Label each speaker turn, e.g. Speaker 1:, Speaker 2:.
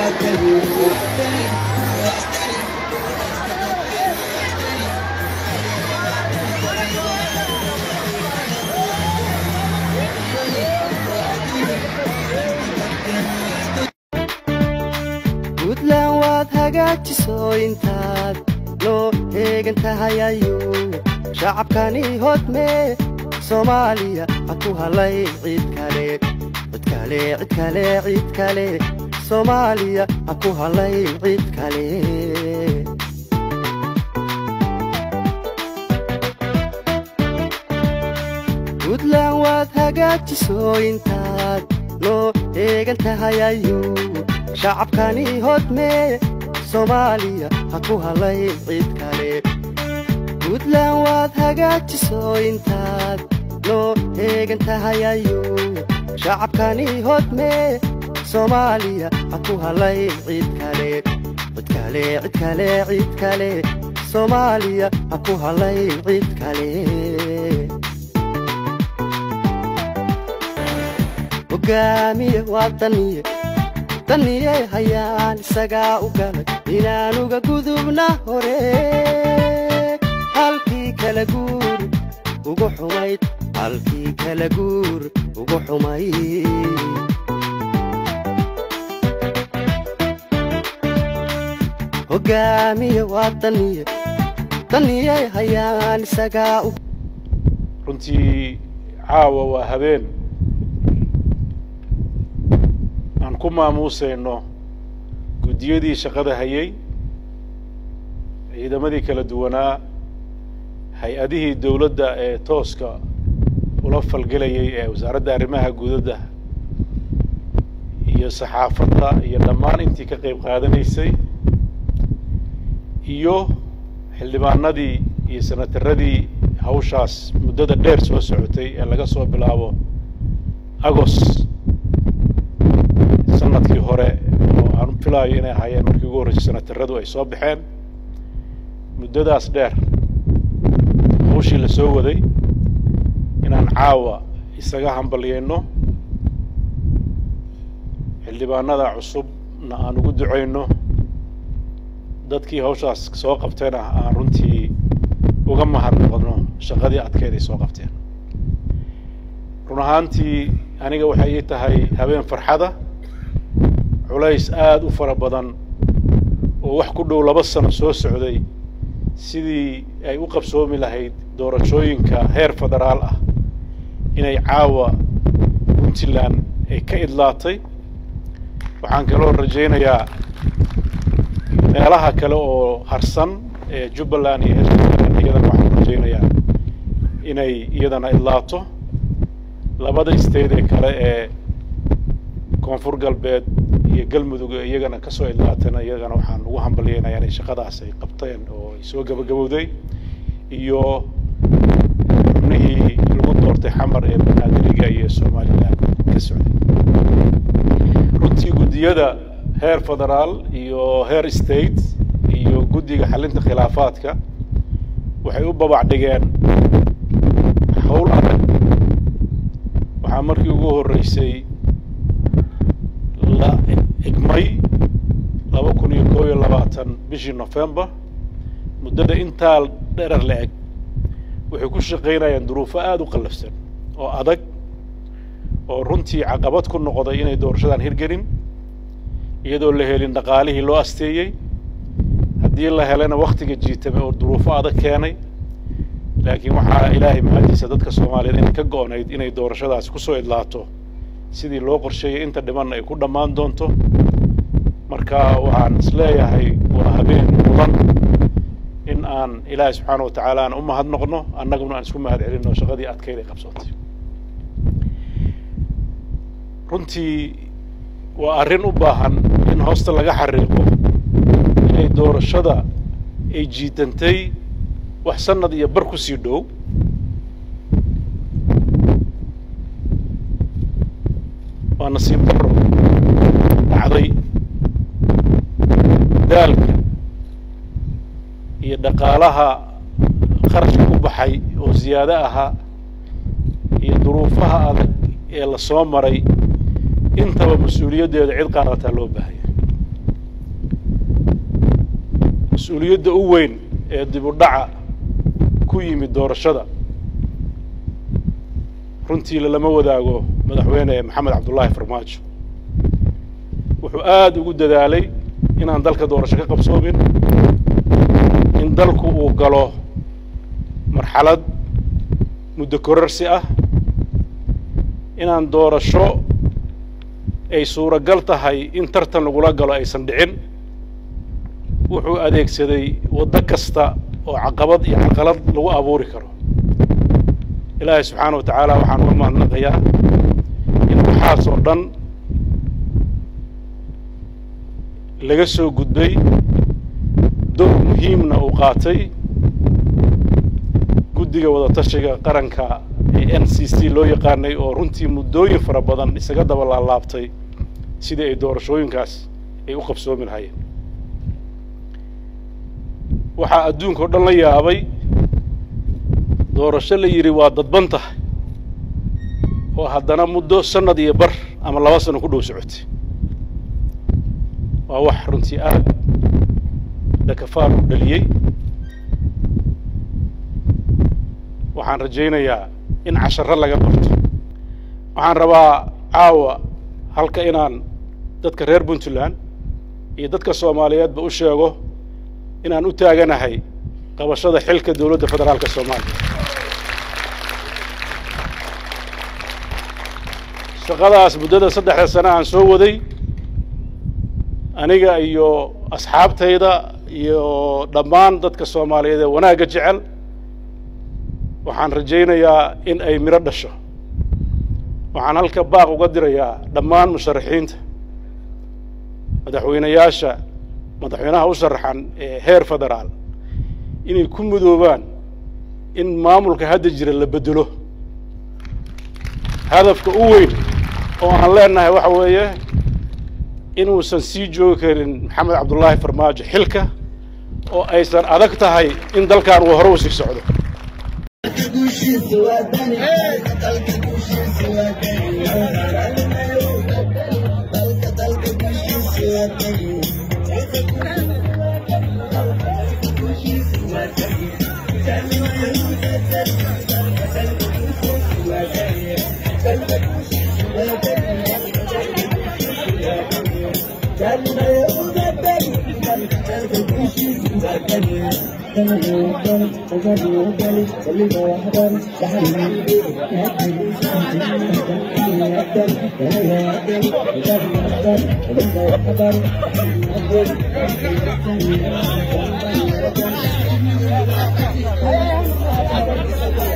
Speaker 1: puntland waad hagaajiso intaad noo heegan tahay ayuu shacabkani hodme soomaaliya ha ku halay cid kale cid kale cid kale cid kale soomaaliya ha ku halay cid kale puntland waad hagaajiso intaad noo heegan tahay ayuu shacabkani hodme soomaaliya ha ku halay cid kale puntland waad hagaajiso intaad noo heegan tahay ayuu shacabkani hodme soomaaliya ha ku halay cid kale cid kale cid kale cid kale soomaaliya ha ku halay cid kale hogaamiye waa daniye daniyey hayaan isagaa u galay inaanuga gudubna hore halkii kala guur ugu xumayd halkii kala guur ugu xumayd hogaamiye waa daniye daniyey hayaan isagaa u
Speaker 2: runtii caawa waa habeen aan ku maamuusayno guddiyadii shaqada hayay ciidamadii kala duwanaa hay-adihii dowladda ee tooska ula falgelayay ee wasaaradda arrimaha guudadda iyo saxaafadda iyo dhammaan intii ka qayb qaadanaysay iyo xildhibaanadii iyo senataradii hawshaas muddada dheer soo socotay ee laga soo bilaabo agos sanadkii hore oo aan filaayo inay ahaayeen markii ugu horreysay senataradu ay soo baxeen muddadaas dheer hawshii la soo waday inaan caawa isaga hambalyayno xildhibaanada cusubna aan ugu ducayno dadkii hawshaas soo qabtayna aan runtii uga mahadnaqno shaqadii adkeed ay soo qabteen run ahaantii aniga waxay ii tahay habeen farxada culays aada u fara badan oo wax ku dhow laba sano soo socday sidii ay u qabsoomi lahayd doorashooyinka heer federaal ah inay caawa puntland ay ka idlaatay waxaan kaloo rajaynayaa meelaha kale oo harsan ee jubbaland iyo hirshabeelle iyadana waxaan rajaynayaa inay iyadana idlaato labada state ee kale ee koonfur galbeed iyo galmudug ee iyagana ka soo idlaatayna iyagana waxaan ugu hambalyaynayaa inay shaqadaas ay qabteen oo ay soo gabagabowday iyo xubnihii lagu doortay xamar ee banaadiriga iyo somaliland ka socday runtii guddiyada heer federaal iyo heer state iyo guddiga xalinta khilaafaadka waxay u babac dhigeen hawl adag waxaa markii ugu horreysay la egmay laba kun iyo koob iyo labaatan bishii november muddada intaa dherer la eg waxay ku shaqaynayaan duruufo aada u qallafsan oo adag oo runtii caqabad ku noqday inay doorashadan hirgelin iyadoo la helin dhaqaalihii loo asteeyey haddii la helana waktiga jiitame oo duruufo adag keenay laakiin waxaa ilaahay mahadiisa dadka soomaaliyeed inay ka go-nayd inay doorashadaasi kusoo idlaato sidii loo qorsheeyey inta dhimanna ay ku dhammaan doonto marka waxaan isleeyahay waa habeen mudan in aan ilaahay subxaana wa tacaala aan u mahadnoqno annaguna aan isku mahad celinno shaqadii adkeyd ay qabsatay runtii waa arrin u baahan in hoosta laga xariiqo inay doorashada ay jiitantay wax sanad iyo bar ku sii dhow waa nasiib darro dhacday daalka iyo dhaqaalaha kharashka ku baxay oo ziyaado ahaa iyo duruufaha adag ee la soo maray intaba mas-uuliyaddeeda cid qaadataa loo baahaya mas-uuliyadda u weyn ee dib u dhaca ku yimid doorashada runtii lalama wadaago madaxweyne maxamed cabdullaahi farmaajo wuxuu aada ugu dadaalay inaan dalka doorasho ka qabsoomin in dalku uu galo marxalad muddo korarsi ah inaan doorasho ay suuragal tahay in tartan lagula galo aysan dhicin wuxuu adeegsaday waddo kasta oo caqabad iyo caqalad lagu abuuri karo ilaahay subxaana wa tacaala waxaan uga mahadnaqayaa in waxaas oo dhan laga soo gudbay door muhiimna uu qaatay guddiga wadatashiga qaranka ee n c c loo yaqaanay oo runtii muddooyin fara badan isaga daba laalaabtay sidii ay doorashooyinkaas ay u qabsoomi lahayeen waxaa adduunka o dhan la yaabay doorasho la yidhi waa dadban tahay oo haddana muddo sanad iyo bar ama laba sano ku dhow socotay waa wax runtii aad dhakafaar u dhaliyey waxaan rajaynayaa in casharo laga barto waxaan rabaa caawa halka inaan dadka reer puntland iyo dadka soomaaliyeedba u sheego inaan u taaganahay qabashada xilka dowladda federaalka soomaaliya shaqadaas muddada saddexda sane aan soo waday aniga iyo asxaabtayda iyo dhammaan dadka soomaaliyeed ee wanaagga jecel waxaan rajaynayaa in ay midho dhasho waxaan halka baaq uga dirayaa dhammaan musharaxiinta madaxweynayaasha madaxweynaha u sharaxan ee heer federaal inay ku mudoobaan in maamulka hadda jira la bedelo hadafka u weyn oo aan leenahay waxa weeye inuusan sii joogi karin maxamed cabdullaahi farmaajo xilka oo aysan adag tahay in dalkan uu hore u sii socdo
Speaker 3: Thank you.